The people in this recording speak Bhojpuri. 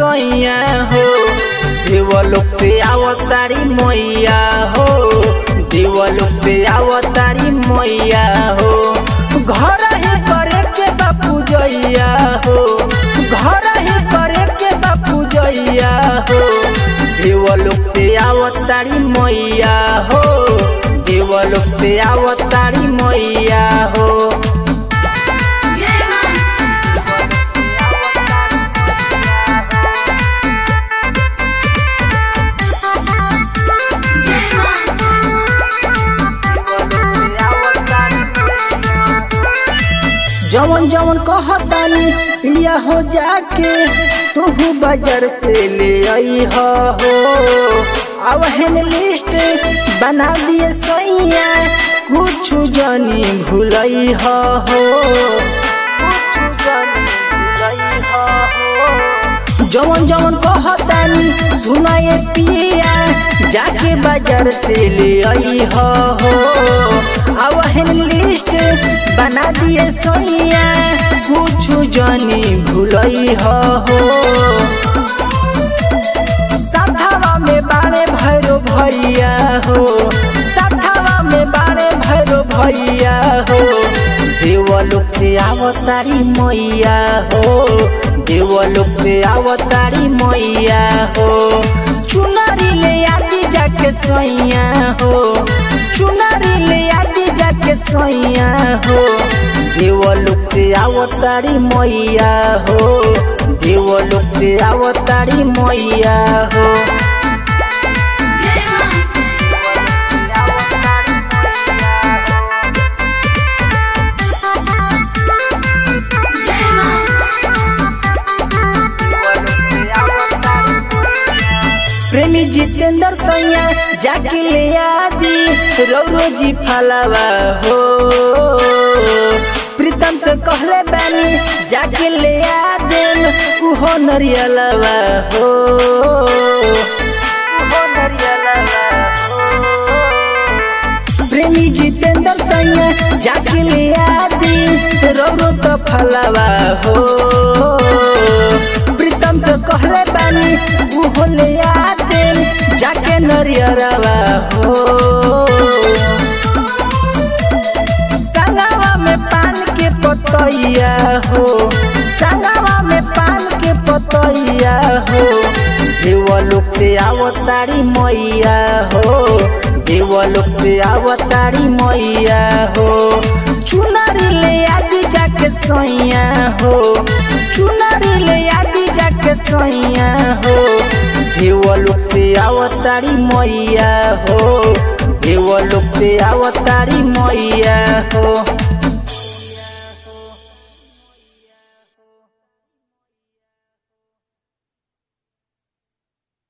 सैया हो देवलोक से आवतारी मैया हो देवलोक से आवतारी मैया हो घर ही करे के बापू जैया हो घर ही करे के बापू जैया हो देवलोक से आवतारी मैया हो देवलोक से आवतारी मैया हो जय मां जय मां जवन जवन कहतानी लिया हो जाके तू बाजार से ले आई हो अब हेन लिस्ट बना दिए सैया कुछ जानी भूलई हो जवन जवन कहतानी सुनाए पिया जाके बाजार से ले आई हो अब हेन लिस्ट बना दिए सैया कुछ जानी भूलई हो साधावा में बाड़े भैरो भैया हो साधावा में बाड़े भैरो भैया हो देवलोक से आवतारी मैया हो देवलोक से आवतारी मैया हो चुनरी ले आदि जाके सैया हो चुनरी ले आदि जाके सैया हो देवलोक से आवतारी मैया हो देवलोक से आवतारी मैया हो जय मां जय मां प्रेमी जितेंद्र सैया जाके ले आदि रौरो जी फलावा हो प्रीतम से कहले बानी जाके ले आदेम उहो नरियलवा हो उहो नरियलवा हो प्रेमी जितेंद्र सैया जाके ले आदि रौरो तो फलावा हो प्रीतम से कहले बानी उहो ले आदि जाके नरियरवा हो संगवा में पान के पतैया हो संगवा में पान के पतैया हो देवलोक से आवतारी मैया हो देवलोक से आवतारी मैया हो चुनरी ले आदि जाके सैया हो चुनरी ले आदि जाके सैया हो देवलोक से आवतारी मैया हो देवलोक से आवतारी मैया हो